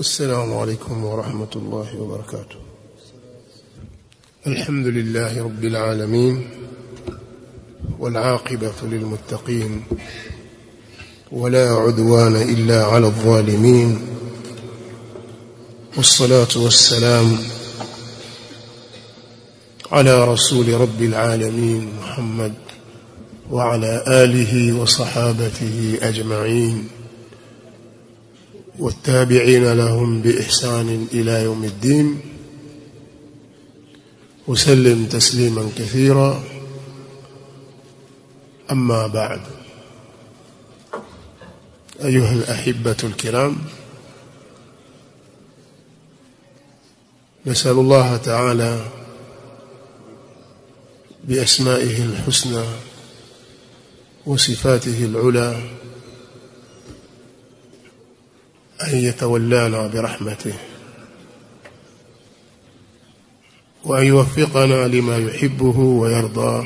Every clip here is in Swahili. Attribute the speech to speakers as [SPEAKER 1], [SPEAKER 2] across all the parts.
[SPEAKER 1] السلام عليكم ورحمة الله وبركاته الحمد لله رب العالمين والعاقبة للمتقين ولا عدوان إلا على الظالمين والصلاة والسلام على رسول رب العالمين محمد وعلى آله وصحابته أجمعين والتابعين لهم بإحسان إلى يوم الدين وسلم تسليما كثيرا أما بعد أيها الأحبة الكرام نسأل الله تعالى بأسمائه الحسنى وصفاته العلى أن يتولانا برحمته وأن يوفقنا لما يحبه ويرضى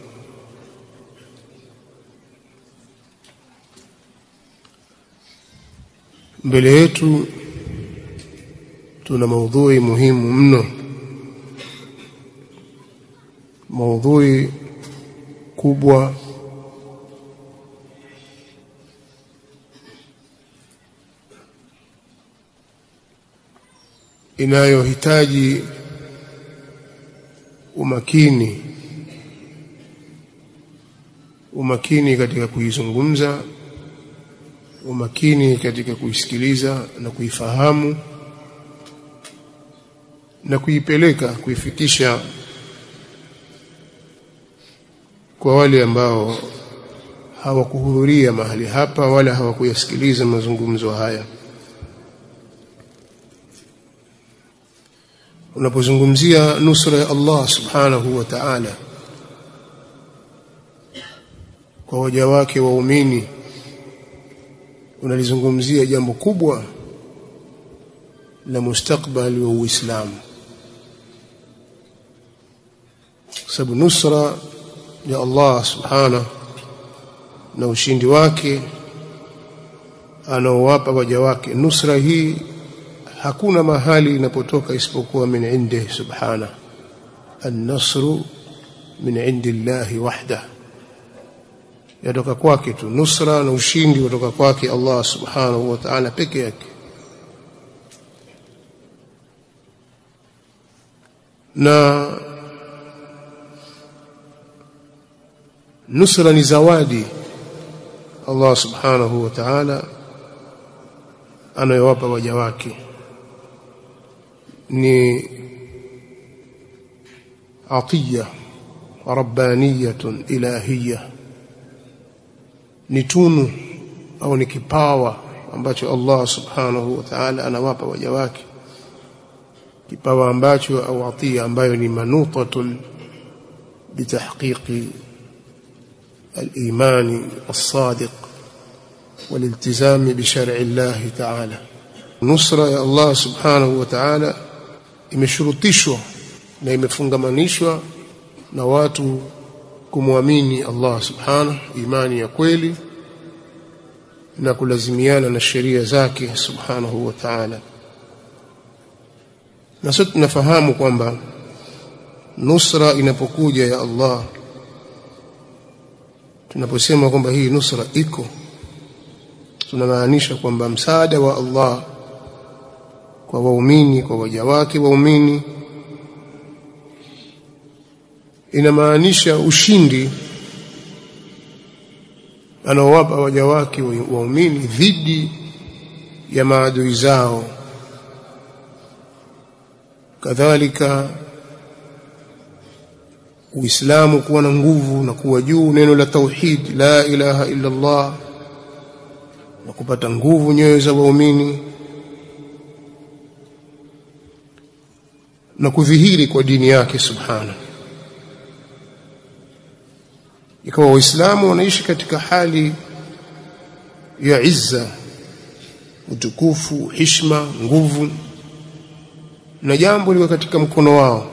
[SPEAKER 1] mbele yetu tuna maudhui muhimu mno maudhui kubwa inayohitaji umakini umakini katika kuizungumza umakini katika kuisikiliza na kuifahamu na kuipeleka kuifikisha kwa wale ambao hawakuhudhuria mahali hapa wala hawakuyasikiliza mazungumzo haya unapozungumzia nusra ya Allah subhanahu wa ta'ala kwa waja wake waumini unalizungumzia jambo kubwa la mustakbali wa Uislamu sababu nusra ya Allah subhanahu na ushindi wake anaowapa waja wake nusra hii hakuna mahali inapotoka isipokuwa min indi subhana an-nasru min indi llahi wahda yatoka kwake tu nusra na ushindi kutoka kwake Allah subhanahu wa ta'ala peke yake na nusra ni zawadi Allah subhanahu wa ta'ala anayowapa waja wake ni atiya rabbaniyatun ilahiyya ni tunu au ni kipawa ambacho Allah subhanahu wa ta'ala anawapa waja wake kipawa ambacho au atia ambayo ni manutatun bitahqiqi الإيمان الصادق والالتزام بشرع الله تعالى نصرة يا الله سبحانه وتعالى imeshurutishwa na imefungamanishwa na watu kumwamini Allah subhanahu imani ya kweli na kulazimiana na sheria zake subhanahu wa ta'ala na sote tunafahamu kwamba nusra inapokuja ya Allah tunaposema kwamba hii nusra iko tunamaanisha kwamba msaada wa Allah kwa waumini kwa waja wake waumini inamaanisha ushindi anaowapa waja wake waumini dhidi ya maadui zao kadhalika Uislamu kuwa na nguvu na kuwa juu neno la tauhid la ilaha illa Allah na kupata nguvu nyoyo za waumini na kudhihiri kwa dini yake subhana ikawa waislamu wanaishi katika hali ya izza utukufu hishma nguvu na jambo liko katika mkono wao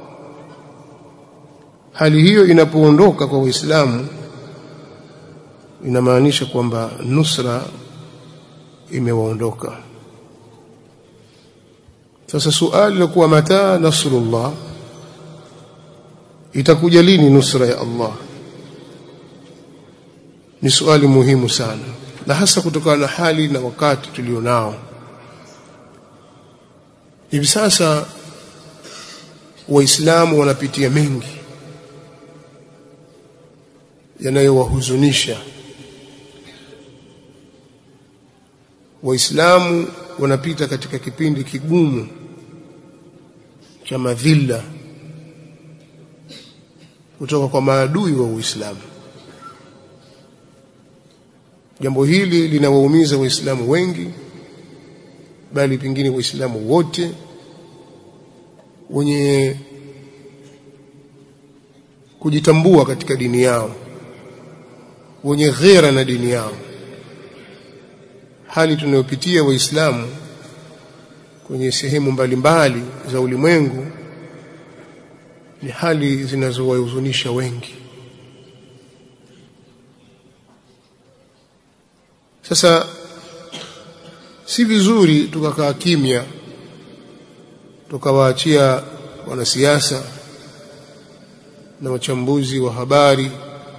[SPEAKER 1] hali hiyo inapoondoka kwa waislamu inamaanisha kwamba nusra imewaondoka sasa suali la kuwa mata nasrullah itakuja lini nusra ya Allah ni suali muhimu sana na hasa kutokana na hali na wakati tulionao hivi sasa waislamu wanapitia mengi yanayowahuzunisha waislamu wanapita katika kipindi kigumu cha madhila kutoka kwa maadui wa Uislamu. Jambo hili linawaumiza Waislamu wengi, bali pengine Waislamu wote wenye kujitambua katika dini yao, wenye ghera na dini yao. Hali tunayopitia Waislamu kwenye sehemu mbalimbali za ulimwengu ni hali zinazowahuzunisha wengi. Sasa si vizuri tukakaa kimya tukawaachia wanasiasa na wachambuzi wa habari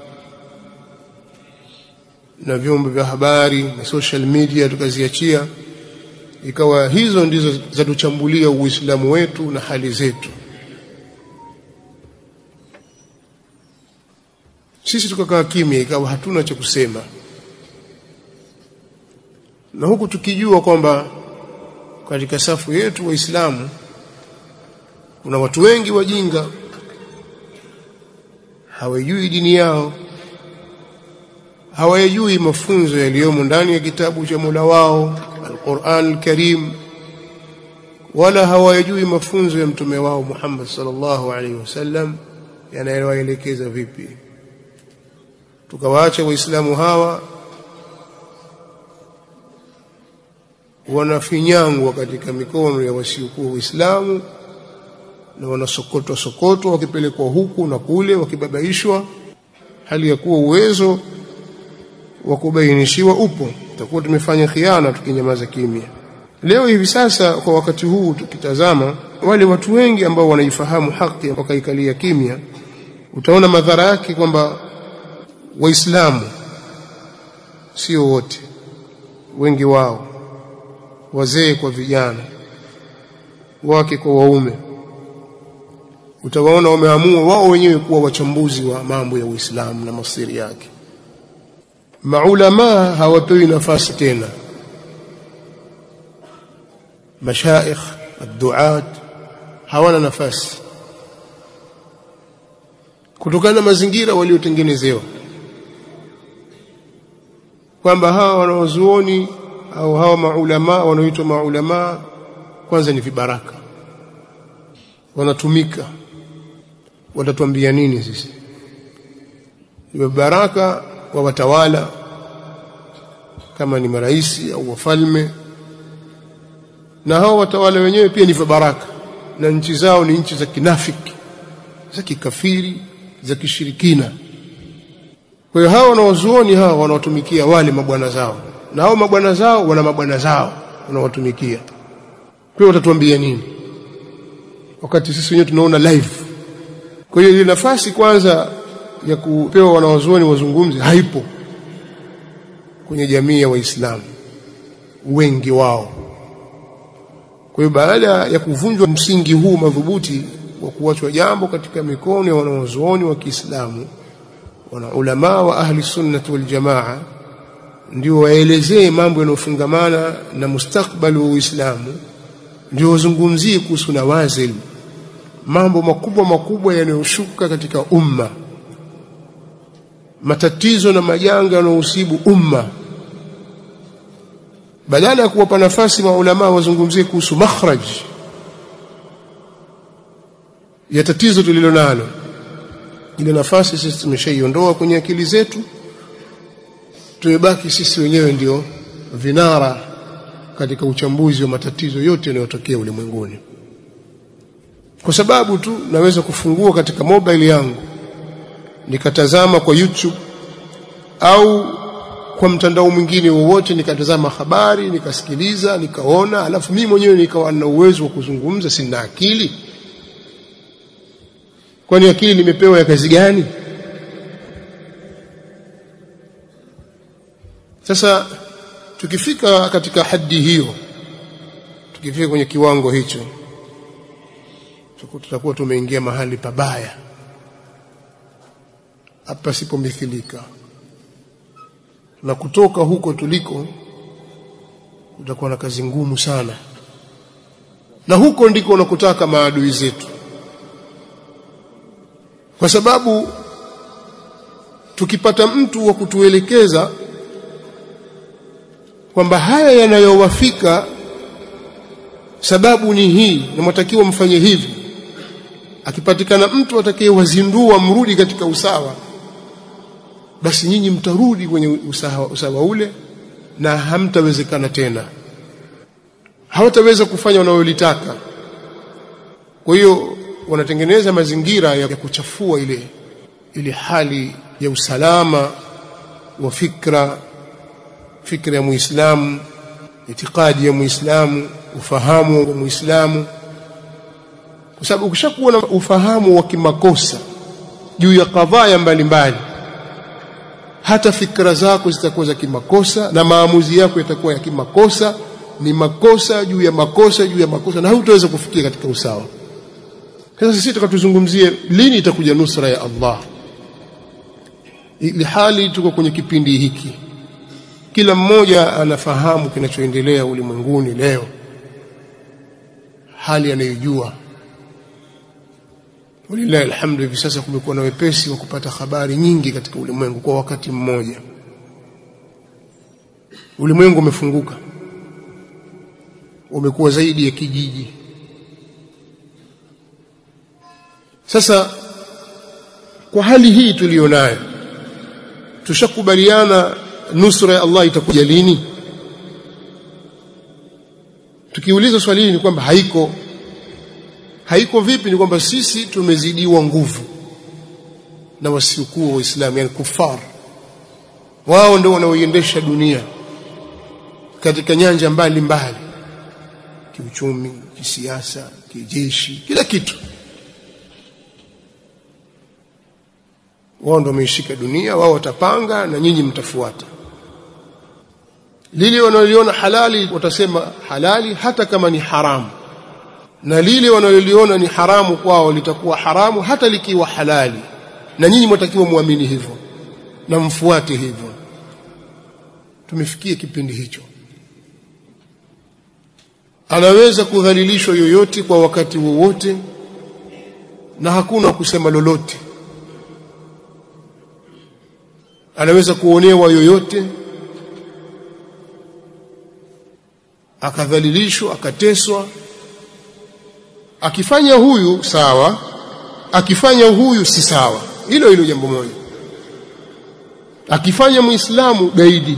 [SPEAKER 1] na vyombo vya habari na social media tukaziachia ikawa hizo ndizo zatuchambulia Uislamu wetu na hali zetu. Sisi tukakaa kimya, ikawa hatuna cha kusema, na huku tukijua kwamba katika safu yetu Waislamu kuna watu wengi wajinga, hawajui dini yao, hawayajui mafunzo yaliyomo ndani ya kitabu cha Mola wao Al-Qur'an Al-Karim, wala hawayajui mafunzo ya mtume wao Muhammad sallallahu alaihi wasallam yanayowaelekeza vipi. Tukawaacha Waislamu hawa wanafinyangwa katika mikono ya wasiokuwa Waislamu na wanasokotwa sokotwa wakipelekwa huku na kule wakibabaishwa, hali ya kuwa uwezo wa kubainishiwa upo. Tutakuwa tumefanya khiana tukinyamaza kimya. Leo hivi sasa, kwa wakati huu tukitazama, wale watu wengi ambao wanaifahamu haki wakaikalia kimya, utaona madhara yake kwamba Waislamu sio wote, wengi wao, wazee kwa vijana, wake kwa waume, utawaona wameamua wao wenyewe kuwa wachambuzi wa mambo ya Uislamu na masiri yake. Maulamaa hawapewi nafasi tena, mashaikh adduat hawana nafasi kutokana na mazingira waliotengenezewa, kwamba hawa wanaozuoni au hawa maulamaa wanaoitwa maulamaa kwanza ni vibaraka, wanatumika. Watatuambia nini sisi? Ni vibaraka wa watawala kama ni maraisi au wafalme, na hao watawala wenyewe pia ni vibaraka, na nchi zao ni nchi za kinafiki, za kikafiri, za kishirikina. Kwa hiyo hao wanawazuoni hao wanawatumikia wale mabwana zao, na hao mabwana zao wana mabwana zao wanawatumikia. Kwa hiyo watatuambia nini wakati sisi wenyewe tunaona live? Kwa hiyo ile nafasi kwanza ya kupewa wanawazuoni wazungumze haipo kwenye jamii ya Waislamu wengi wao. Kwa hiyo baada ya kuvunjwa msingi huu madhubuti wa kuachwa jambo katika mikono ya wanawazuoni wa Kiislamu, wana ulamaa wa ahli sunnati wal jamaa ndio waelezee mambo yanayofungamana na mustakbali wa Uislamu, ndio wazungumzie kuhusu nawazil, mambo makubwa makubwa yanayoshuka katika umma matatizo na majanga yanayohusibu umma, badala ya kuwapa nafasi maulamaa wazungumzie kuhusu makhraj ya tatizo tulilo nalo. Ile nafasi sisi tumeshaiondoa kwenye akili zetu, tumebaki sisi wenyewe ndio vinara katika uchambuzi wa matatizo yote yanayotokea ulimwenguni, kwa sababu tu naweza kufungua katika mobile yangu nikatazama kwa YouTube au kwa mtandao mwingine wowote nikatazama habari nikasikiliza nikaona alafu mimi mwenyewe nikawa na uwezo wa kuzungumza sina akili kwani akili nimepewa ya kazi gani sasa tukifika katika hadi hiyo tukifika kwenye kiwango hicho tutakuwa tumeingia mahali pabaya hapa sipomithilika na kutoka huko tuliko utakuwa na kazi ngumu sana na huko ndiko unakotaka maadui zetu kwa sababu tukipata mtu wa kutuelekeza kwamba haya yanayowafika sababu ni hii na mwatakiwa mfanye hivi akipatikana mtu atakayewazindua mrudi katika usawa basi nyinyi mtarudi kwenye usawa, usawa ule na hamtawezekana tena hawataweza kufanya wanayolitaka kwa hiyo wanatengeneza mazingira ya kuchafua ile ile hali ya usalama wa fikra fikra ya muislamu itikadi ya muislamu ufahamu wa muislamu kwa sababu ukishakuwa na ufahamu wa kimakosa juu ya kadhaa mbalimbali hata fikra zako zitakuwa za kimakosa na maamuzi yako yatakuwa ya kimakosa ni makosa juu ya makosa juu ya makosa na hutaweza kufikia katika usawa sasa sisi tukatuzungumzie lini itakuja nusra ya Allah ili hali tuko kwenye kipindi hiki kila mmoja anafahamu kinachoendelea ulimwenguni leo hali anayojua walillahi alhamdu hivi sasa kumekuwa na wepesi wa kupata habari nyingi katika ulimwengu kwa wakati mmoja ulimwengu umefunguka umekuwa zaidi ya kijiji sasa kwa hali hii tuliyonayo tushakubaliana nusra ya Allah itakuja lini tukiuliza swali hili ni kwamba haiko haiko vipi ni kwamba sisi tumezidiwa nguvu na wasiokuwa waislamu yani kufar wao ndio wanaoiendesha dunia katika nyanja mbalimbali kiuchumi kisiasa kijeshi kila kitu wao ndio wameishika dunia wao watapanga na nyinyi mtafuata lile wanaliona halali watasema halali hata kama ni haramu na lile wanaloliona ni haramu kwao litakuwa haramu hata likiwa halali na nyinyi mwatakiwa muamini hivyo na mfuate hivyo tumefikia kipindi hicho anaweza kudhalilishwa yoyote kwa wakati wowote na hakuna kusema lolote anaweza kuonewa yoyote akadhalilishwa akateswa akifanya huyu sawa akifanya huyu si sawa hilo hilo jambo moja akifanya muislamu gaidi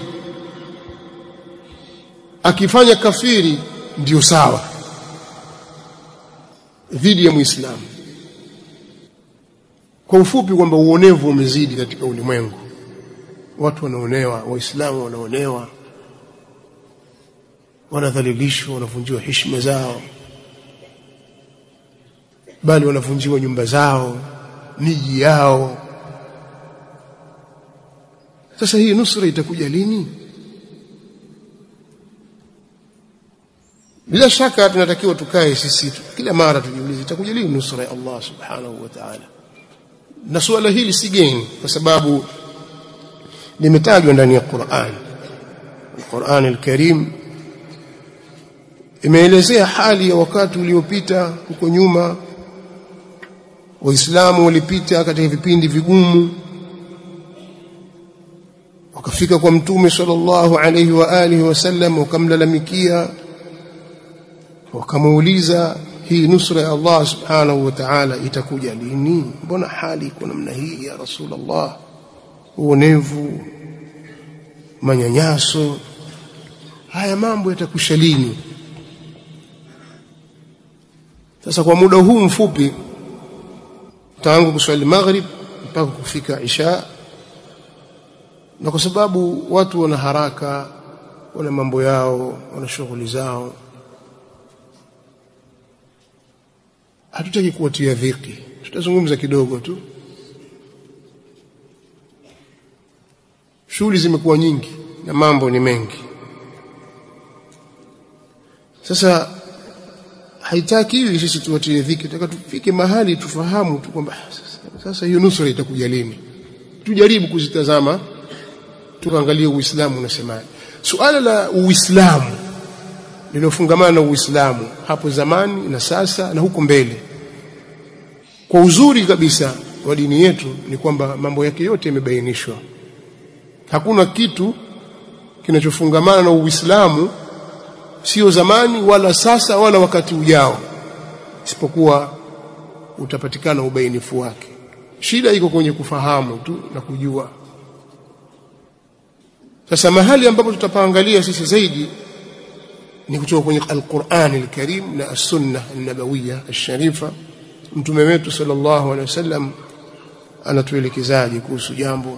[SPEAKER 1] akifanya kafiri ndio sawa dhidi ya muislamu kwa ufupi kwamba uonevu umezidi katika ulimwengu watu wanaonewa waislamu wanaonewa wanadhalilishwa wanavunjiwa heshima zao bali wanavunjiwa nyumba zao miji yao sasa hii nusra itakuja lini bila shaka tunatakiwa tukae sisi kila mara tujiulize itakuja lini nusra ya Allah subhanahu wa ta'ala na suala hili si geni kwa sababu limetajwa ndani ya Qur'an Qur'an al-Karim imeelezea hali ya wakati uliopita huko nyuma waislamu walipita katika vipindi vigumu wakafika kwa mtume sallallahu alayhi wa alihi wasallam wakamlalamikia wakamuuliza hii nusra ya Allah subhanahu wa ta'ala itakuja lini mbona hali iko namna hii ya rasulullah uonevu manyanyaso haya mambo yatakusha lini sasa kwa muda huu mfupi tangu kuswali maghrib mpaka kufika isha na kwa sababu watu wana haraka wana mambo yao wana shughuli zao hatutaki kuwatia dhiki tutazungumza kidogo tu shughuli zimekuwa nyingi na mambo ni mengi sasa haitaki hivi sisi tuwatie dhiki tunataka tufike mahali tufahamu tu kwamba sasa, sasa hiyo nusura itakuja lini tujaribu kuzitazama tukaangalia uislamu unasemaje suala la uislamu lililofungamana na uislamu hapo zamani na sasa na huko mbele kwa uzuri kabisa wa dini yetu ni kwamba mambo yake yote yamebainishwa hakuna kitu kinachofungamana na uislamu sio zamani wala sasa wala wakati ujao isipokuwa utapatikana ubainifu wake shida iko kwenye kufahamu tu na kujua sasa mahali ambapo tutapaangalia sisi zaidi ni kutoka kwenye Al-Qur'an al-Karim na As-Sunnah an-Nabawiyya ash-Sharifa mtume wetu sallallahu alaihi wasallam anatuelekezaje kuhusu jambo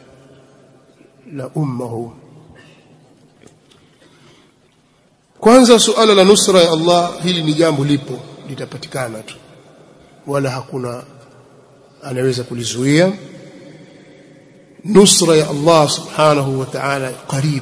[SPEAKER 1] la umma huu kwanza suala la nusra ya Allah hili ni jambo lipo litapatikana tu wala hakuna anaweza kulizuia nusra ya Allah subhanahu wa ta'ala karibu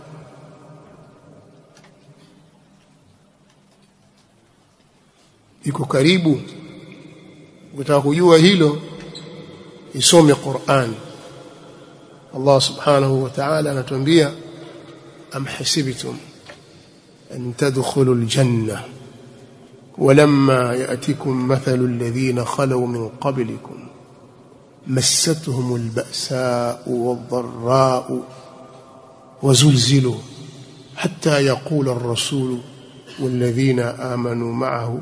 [SPEAKER 1] iko karibu ukitaka kujua hilo isome Qur'an Allah subhanahu wa ta'ala anatuambia am hasibtum an tadkhulu aljanna ولما يأتكم مثل الذين خلوا من قبلكم مستهم البأساء والضراء وزلزلوا حتى يقول الرسول والذين آمنوا معه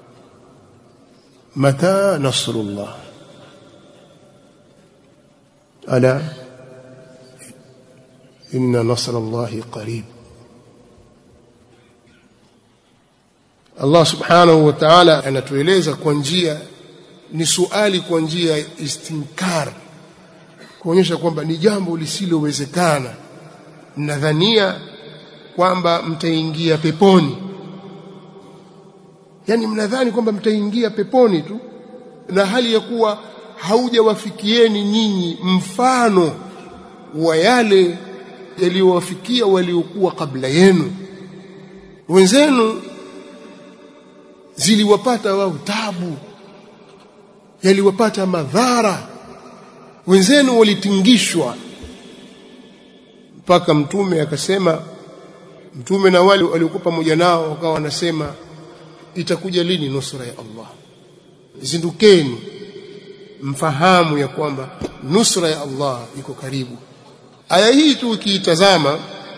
[SPEAKER 1] متى نصر الله ألا إن نصر الله قريب Allah subhanahu wa ta'ala anatueleza kwa njia ni suali kwa njia ya istinkar kuonyesha kwamba ni jambo lisilowezekana mnadhania kwamba mtaingia peponi yani mnadhani kwamba mtaingia peponi tu na hali ya kuwa haujawafikieni nyinyi mfano wa yale yaliyowafikia waliokuwa kabla yenu wenzenu ziliwapata wao tabu yaliwapata madhara wenzenu walitingishwa mpaka mtume akasema mtume na wale waliokuwa pamoja nao wakawa wanasema itakuja lini nusra ya Allah zindukeni mfahamu ya kwamba nusra ya Allah iko karibu aya hii tu ukiitazama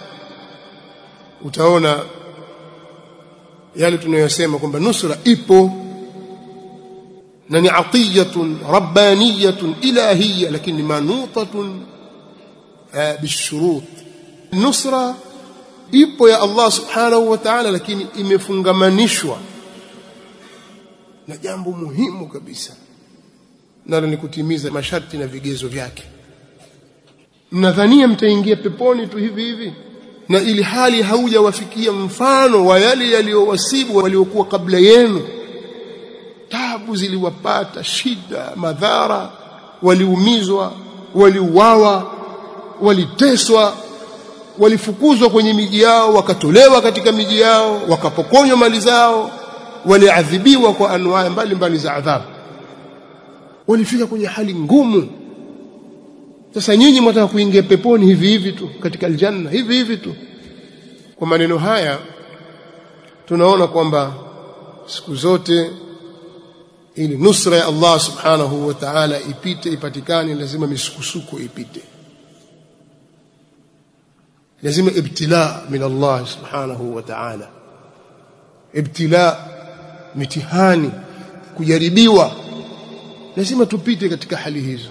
[SPEAKER 1] utaona yale tunayosema kwamba nusra ipo na ni atiyatun rabbaniyatun ilahiyya lakini manutatun bishurut nusra ipo ya Allah subhanahu wa ta'ala lakini imefungamanishwa na jambo muhimu kabisa nalo ni kutimiza masharti na vigezo vyake mnadhania mtaingia peponi tu hivi hivi na ili hali haujawafikia mfano wa yale yaliyowasibu waliokuwa kabla yenu tabu ziliwapata shida madhara waliumizwa waliuawa waliteswa walifukuzwa kwenye miji yao wakatolewa katika miji yao wakapokonywa mali zao waliadhibiwa kwa anwaa mbalimbali za adhabu walifika kwenye hali ngumu sasa nyinyi mwataka kuingia peponi hivi hivi tu katika aljanna hivi hivi tu kwa maneno haya tunaona kwamba siku zote ili nusra ya Allah subhanahu wa ta'ala ipite ipatikane lazima misukusuko ipite lazima ibtila min Allah subhanahu wa ta'ala ibtila mitihani kujaribiwa lazima tupite katika hali hizo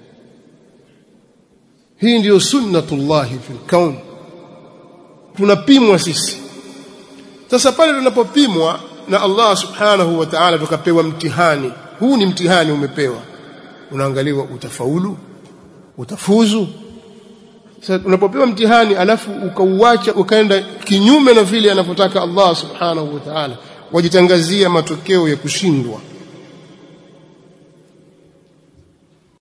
[SPEAKER 1] hii ndiyo sunnatullahi fil kaun tunapimwa sisi sasa pale tunapopimwa na Allah subhanahu wa ta'ala tukapewa mtihani huu ni mtihani umepewa unaangaliwa utafaulu utafuzu sasa unapopewa mtihani alafu ukauacha ukaenda kinyume na vile anavyotaka Allah subhanahu wa ta'ala wajitangazia matokeo ya kushindwa